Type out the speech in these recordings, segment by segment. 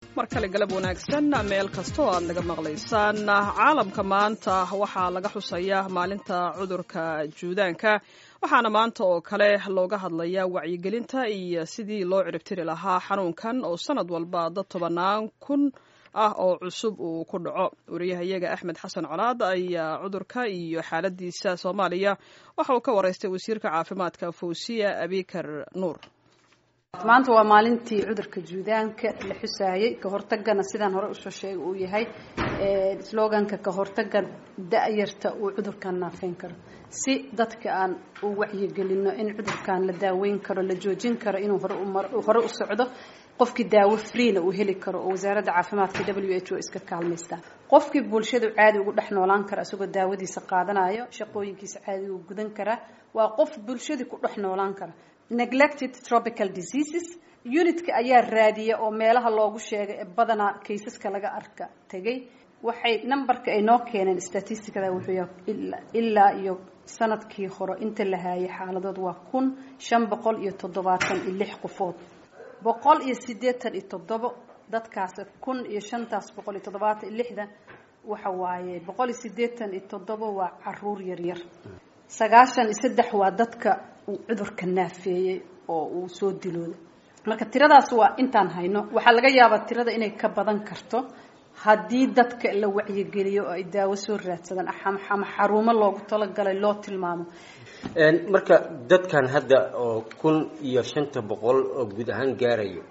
mar kale galab wanaagsan meel kasta oo aad naga maqlaysaan caalamka maanta waxaa laga xusayaa maalinta cudurka juudaanka waxaana maanta oo kale looga hadlayaa wacyigelinta iyo sidii loo ciribtiri lahaa xanuunkan oo sanad walba dad tobanaan kun ah oo cusub uu ku dhaco wariyahayaga axmed xasan colaad ayaa cudurka iyo xaaladiisa soomaaliya waxa uu ka waraystay wasiirka caafimaadka fawsiya abikar nuur maanta waa maalintii cudurka juudaanka la xusaayey ka hortagana sidaan hore usoo sheegay uu yahay sloganka ka hortaga da-yarta uu cudurkan naafeyn karo si dadka aan u wacyigelino in cudurkan la daaweyn karo la joojin karo inuu hore u socdo qofkii daawo freena uu heli karo oo wasaaradda caafimaadka w h o iska kaalmaystaa qofkii bulshadu caadi ugu dhex noolaan kara isagoo daawadiisa qaadanayo shaqooyinkiisa caadi uu gudan karaa waa qof bulshadii ku dhex noolaan kara neglected tropical diseases unitka ayaa raadiya oo meelaha loogu sheegay ee badanaa kaysaska laga arka tegay waxay numberka ay noo keeneen statisticada wuxuu yahay ilaa iyo sanadkii hore inta la haayay xaaladood waa kun shan boqol iyo toddobaatan iyo lix qofood boqol iyo siddeetan iyo toddobo dadkaas kun iyo shantaas boqol iyo toddobaatan iyo lixda waxa waaye boqol iyo siddeetan iyo toddobo waa caruur yaryar sagaashan iyo saddex waa dadka uu cudurka naafeeyey oo uu soo dilooday marka tiradaas waa intaan hayno waxaa laga yaabaa tirada inay ka badan karto haddii dadka la wacyigeliyo oo ay daawo soo raadsadaan ama xarumo loogu talagalay loo tilmaamo marka dadkan hadda oo kun iyo shanta boqol oo guud ahaan gaarayo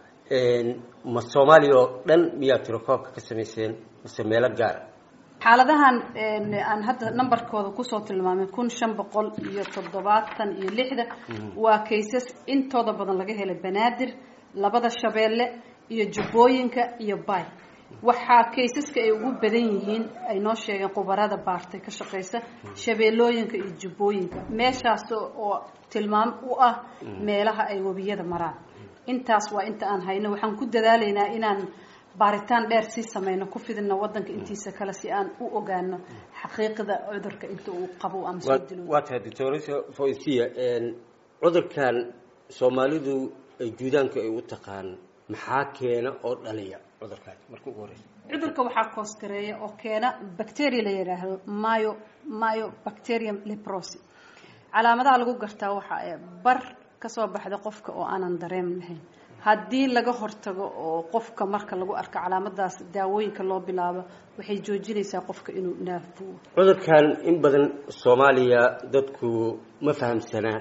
ma soomaaliya oo dhan miyaa tirokoobka ka samayseen mase meelo gaara xaaladahan aan hadda numberkooda kusoo tilmaamay kun shan boqol iyo toddobaatan iyo lixda waa kaysas intooda badan laga helay banaadir labada shabeelle iyo jubbooyinka iyo bay waxaa kaysaska ay ugu badan yihiin ay noo sheegeen khubarada baartay ka shaqaysa shabeellooyinka iyo jubbooyinka meeshaas oo tilmaam u ah meelaha ay webiyada maraan intaas waa inta aan hayno waxaan ku dadaalaynaa inaan baaritaan dheer sii sameyno ku fidino wadanka intiisa kale si aan u ogaano xaqiiqda cudurka inta uu qabo ama soo dilo waa tahay doctoresa foysiya cudurkan soomaalidu ay juudaanka ay u taqaan maxaa keena oo dhaliya cudurkaas marka ugu horeysa cudurka waxaa koosgareeya oo keena bacteria la yidhaahdo myo myo bacterium leprosi calaamadaha lagu gartaa waxaa bar kasoo baxda qofka oo aanan dareem lahayn haddii laga hortago oo qofka marka lagu arko calaamadaas daawooyinka loo bilaabo waxay joojinaysaa qofka inuu naafuo cudurkan in badan soomaaliya dadku ma fahamsanaa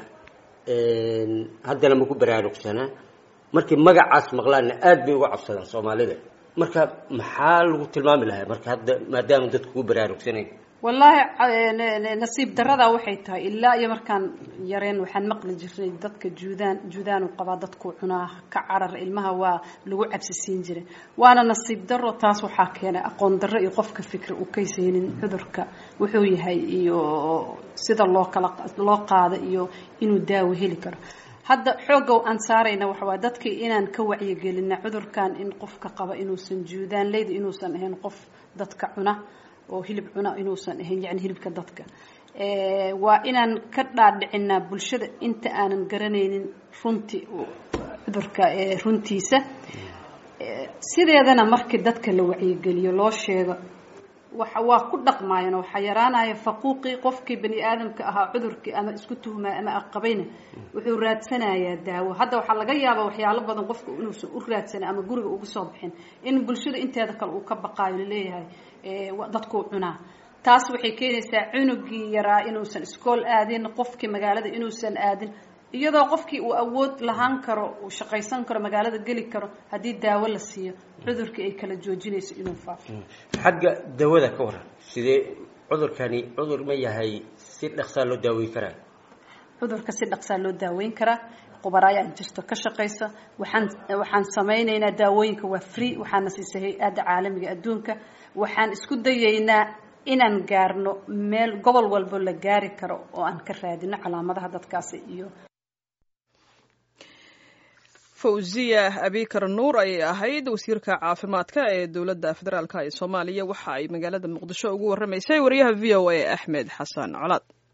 haddana maku baraarugsanaa markii magacaas maqlaanna aada bay uga cabsadaan soomaalida marka maxaa lagu tilmaami lahaa marka hadda maadaama dadku ku baraarugsanayn wallaahi nasiib darada waxay tahay ilaa iyo markaan yareen waxaan maqli jirnay dadka juudaan juudaanu qabaa dadku cunaa ka carar ilmaha waa lagu cabsisiin jiray waana nasiib daro taas waxaa keenay aqoon darro iyo qofka fikri uu kaysaynin cudurka wuxuu yahay iyo sida loo kala loo qaado iyo inuu daawo heli karo hadda xoogga aan saarayna waxawaa dadkii inaan ka wacyigelina cudurkan in qofka qaba inuusan juudaan leyda inuusan ahayn qof dadka cuna oo hilib cuna inuusan ahayn yani hilibka dadka waa inaan ka dhaadhicinaa bulshada inta aanan garanaynin runti cudurka runtiisa sideedana markii dadka la wacyigeliyo loo sheego waxa waa ku dhaqmaayeen waxaa yaraanaya faquuqii qofkii bani aadamka ahaa cudurkii ama isku tuhmaa ama aqabayna wuxuu raadsanayaa daawo hadda waxaa laga yaabaa waxyaalo badan qofka inuusan u raadsanin ama guriga uga soo bixin in bulshada inteeda kale uu ka baqaayo laleeyahay dadkuu cunaa taas waxay keenaysaa cunugii yaraa inuusan iskool aadin qofkii magaalada inuusan aadin iyadoo qofkii uu awood lahaan karo uu shaqaysan karo magaalada geli karo haddii daawo la siiyo cudurkii ay kala joojinayso inuu faafo xagga dawada ka waran sidee cudurkani cudur ma yahay si dhaqsaa loo daaweyn karaa cudurka si dhaqsaa loo daaweyn karaa qubara ayaa jirto ka shaqaysa waxaan waxaan samaynaynaa daawooyinka waa free waxaana siisay hay-adda caalamiga adduunka waxaan isku dayaynaa inaan gaarno meel gobol walbo la gaari karo oo aan ka raadino calaamadaha dadkaasi iyo fawziya abikar nuur ayay ahayd wasiirka caafimaadka ee dowladda federaalk ee soomaaliya waxa ay magaalada muqdisho ugu warramaysay wariyaha v o a axmed xasan colaad